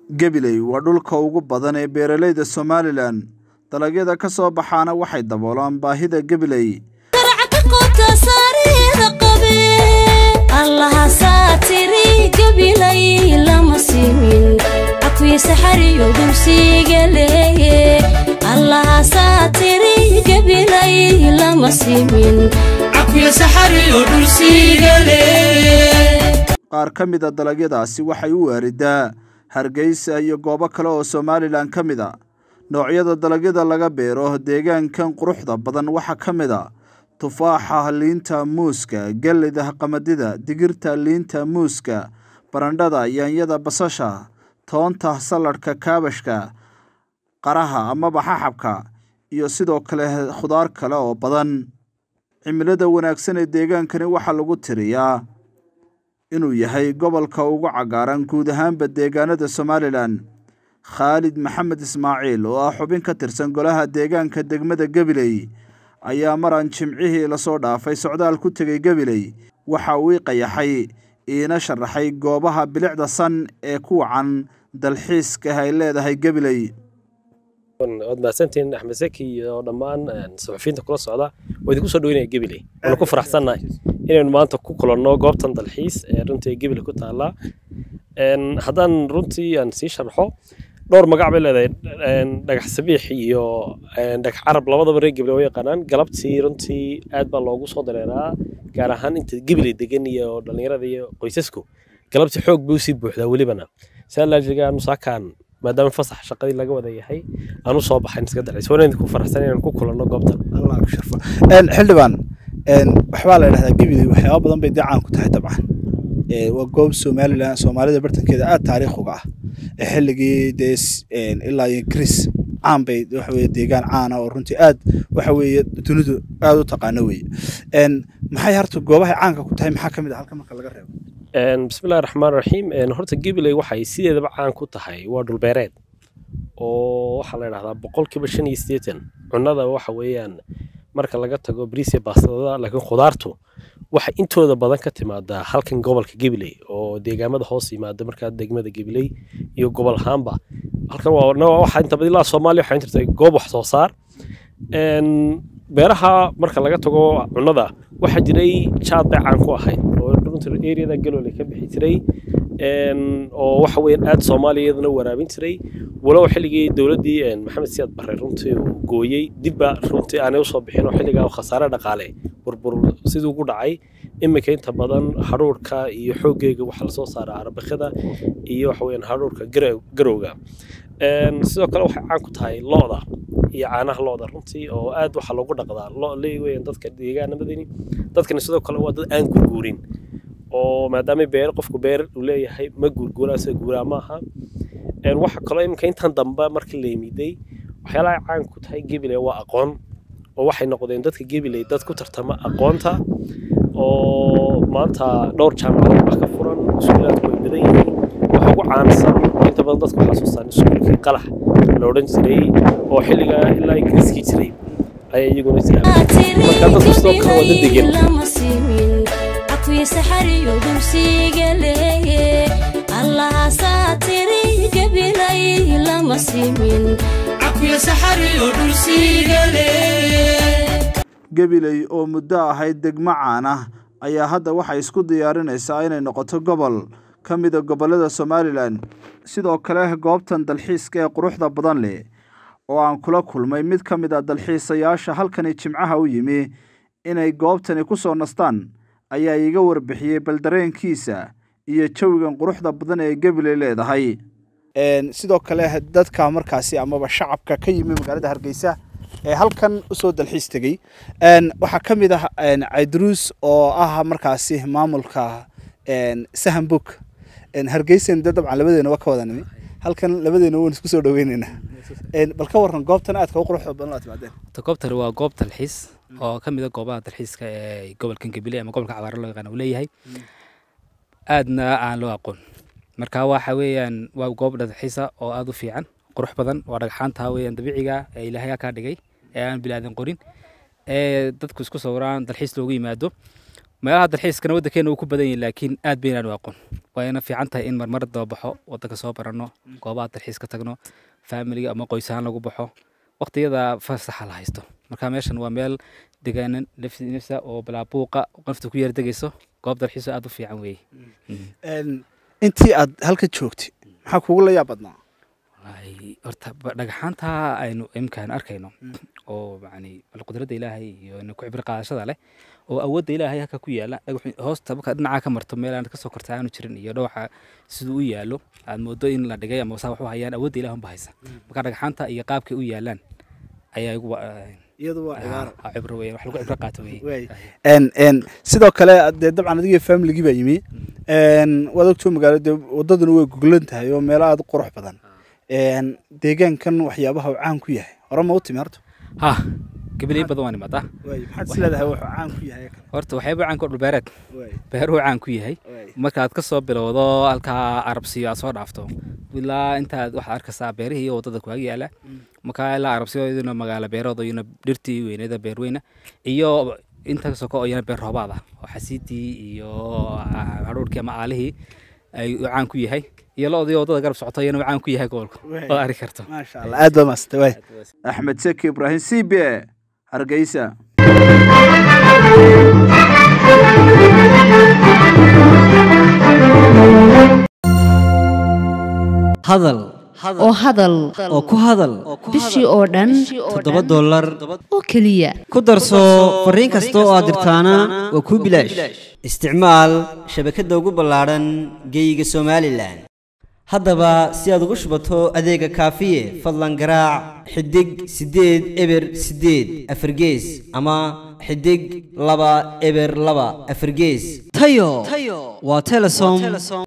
Gabiley waa dhulka ugu badan ee beeralayda Somalilan. Dalagyada ka soo baxaana waxay daboolaan baahida Gabiley. Qaar ka mid a dalagyadaasi waxay u waaridaa Hargeysa iyo goobo kale oo Somalilan ka mid a. Noocyada dalagyada laga beero deegaankan quruxda badan waxaa ka mid a tufaaxa, liinta, muuska, galleyda, qamadida, digirta, liinta, muuska, barandhada, yaanyada, basasha, toonta, saladhka, kaabashka, qaraha amaba xaxabka, iyo sidoo kale khudaar kale oo badan. Cimilada wanaagsan ee deegaankani waxaa lagu tiriyaa inuu yahay gobolka ugu cagaaran guud ahaanba deegaanada Somalilan. Khaalid Maxamed Ismaaciil oo ah xubin ka tirsan golaha deegaanka degmada Gabiley ayaa maran jimcihii lasoo dhaafay socdaal ku tegay Gabiley waxa uu i qayaxay iina sharaxay goobaha bilicda san ee ku wacan dalxiiska ay leedahay Gabiley. waad mahadsantihiin axmed seki iyo dhammaan suxufiyiinta kula socda waa idinku soo dhaweynaya gabiley waana ku faraxsannahay inaynu maanta ku kulanno goobtan dalxiis ee runtii gabiley ku taalla haddaan runtii aan sii sharxo dhowr magac bay leedahay dhagax sabiix iyo dhagax carab labadaba reer gabiley waa yaqaanaan galabtii runtii aad baa loogu soo dareeraa gaar ahaan inta gabiley degan iyo dhallinyarada iyo qoysasku galabtii xoog bay usii buuxdaa welibana saa laajiga nusaakaan maadaama fasax shaqadii laga wada yahay aan u soo baxayn iska dalxiis waan idinku faraxsan inaan ku kulanno goobtan allah ku sharfo xildhibaan waxbaa la idhahdaa gabiley waxyaaba badan bay dee caan ku tahay dabcan waa goob somalilan soomaalida bartankeeda aad taariikh uga ah xilligii dee ilaa iyo ingiriis caan bay waxa weye deegaan caana oo runtii aad waxa weeye dunidu aad u taqaano weeye maxay harta goobahay caanka ku tahay maxaa ka mid ah halka marka laga reebo bismillahi raxmaan raxiim horta gabiley waxay sideedaba caan ku tahay waa dhulbeereed oo waxaa la idhahdaa boqolkiiba shan iyo siddeetan cunnada waxa weeyaan marka laga tago bariis iyo baastada laakiin khudaartu waxay intooda badan ka timaadaa halkan gobolka gabiley oo deegaamada hoos yimaada markaa degmada gabiley iyo gobol ahaanba halkan waa waxa inta badan ilaa soomaaliya waxay jirtay goob wax soo saar beeraha marka laga tago cunnada waxaa jiray jaad bay caan ku ahayd oo runtii areada galoole ka bixi jiray oo waxa weeyaan aad soomaaliya iyadana waraabin jiray walow xilligii dowladdii maxamed siyaad barre runtii uu gooyey dibba runtii aanay usoo bixin oo xilligaa khasaare dhaqaale burbur siduu ugu dhacay iminka inta badan hadhuurka iyo xooggeega waxaa lasoo saaraa arabakada iyo waxa weeyaan hadhuurka garowga sidoo kale waxay caan ku tahay lo-da iyo caanaha lo-da runtii oo aad waxaa loogu dhaqdaa lo leeweyan dadka deegaanamadani dadkani sidoo kale waa dad aan gurguurin oo maadaama beer qofku beer uu leeyahay ma gurguura se guuraa maaha waxa kaloo iminka intan dambe markii la yimiday waxyaalaha caan ku tahay gabiley waa aqoon oo waxay noqdeen dadka gabiley dad ku tartama aqoonta oo maanta dhowr jaamacadood baa ka furan iskuulaadku way badan yihiin waxa ugu caansan inta badan dadku xasuustaan iskuulkii qalax la odhan jiray oo xilliga ilaa ingiriiskii jiray ayaa iyaguna jiraan marka dadku sidoo kale waa dad degan Gabiley oo muddo ahayd degmo caan ah ayaa hadda waxay isku diyaarinaysaa inay noqoto gobol ka mid a gobollada Somalilan sidoo kale goobtan dalxiiska ee quruxda badan leh oo aan kula kulmay mid ka mid a dalxiisayaasha halkani jimcaha u yimi inay goobtani ku soo nastaan ayaa iiga warbixiyey bal dareenkiisa iyo jawigan quruxda badan ee Gabiley leedahay sidoo kale dadka markaasi amaba shacabka ka yimi magaalada hargeysa ee halkan usoo dalxiis tegey waxaa ka mid ah caydruus oo ah markaasi maamulka sahan book hargeysan de dabcan labadeena waa ka wada nimi halkan labadeena waan isku soo dhaweyneynaa bal ka waran goobtan aadka u quruxda badan oo timaadeen goobtani waa goob dalxiis oo ka mid a goobaha dalxiiska ee gobolkan gabiley ama gobolka cabaare loo yaqaan uu leeyahay aadna aan loo aqoon marka waxa weeyaan waa goob dalxiisa oo aada u fiican qurux badan waa dhagxaanta weeyaan dabiiciga ee ilaahay kaa dhigay ee aan bilaadan qorin ee dadku isku sawiraan dalxiis loogu yimaado meelaha dalxiiskana waddankeena uu ku badan yahay laakiin aad baynaan u aqoon wayna fiican tahay in marmar dababaxo waddanka soo baranno goobaha dalxiiska tagno faamiliga ama qoys ahaan lagu baxo waqtiyada fasaxa la haysto marka meeshan waa meel degaanan nafsi nafsa oo balaabuuqa qofta ku yar degayso goob dalxiiso aad u fiican weeye Een, intii aad halka joogtay maxaa kugu la yaab badnaa Wallaahi, horta ba- dhagaxaanta aynu imkaan arkayno oo yani bal qudradda ilaahay iyo ina ku cibri qaadashada leh oo awoodda ilaahay halka ku yaala dhagaxu hoosta markaad dhinacaa ka marto meel aan kasoo korta aanu jirin iyo dhooxa siduu u yaalo aad moodo in la dhigay ama saa wax u hayaan awoodda ilaah unba haysa marka dhagaxaanta iyo qaabkay u yaalaan ayaa igu wa- iyadu waa cibaaro ah, cibro weeye wax lagu cibro qaato Wey. weeye Een, een, sidoo kale dee dabcan adigii familigii baa yimi Een, waad ogtoo magaalo dee wadaduna way goglan tahay oo meelo aad u qurux badan Een, deegaankan waxyaabaha uu caan ku yahay hore ma u timi horta ha gabaley badan waan imaadaa Wey, maxaad is leedahay wuxuu caan ku yahay kale horta waxyaaba caan ku dhulbeereed Wey, beeruhu caan ku yahay wey. markaad ka soo bilowdo halkaa arabsiyo aad soo dhaafto ilaa intaad waxaad arkaysaa beerihii iyo waddada kuwaga yaala markaa ilaa arabsiyo iyaduna magaalo beerooda iyuna dhirtii weyneeda beerweyna iyo inta soko oo iyana beer roobaad ah oo xasiidii iyo hadhuurkii ama aalihii ay u caan ku yahay iyo lo-dii waddada garab socoto iyana u caan ku yahay gobolka Wey. oo ari karto maasha allah aad baa maasantay wey axmed seki ibraahim c b e hargeysa hadal oo hadal oo ku hadal bishii oo dhan toddoba dollar oo keliya ku darso fariin kasta oo aad dirtaana waa kuu bilaash isticmaal shabakadda ugu ballaadhan geeyiga somalilan haddaba si aad ugu shubato adeega kaafiye fadlan garaac xidig siddeed eber siddeed afargees ama xidig laba eber laba afargees tayo waa telesom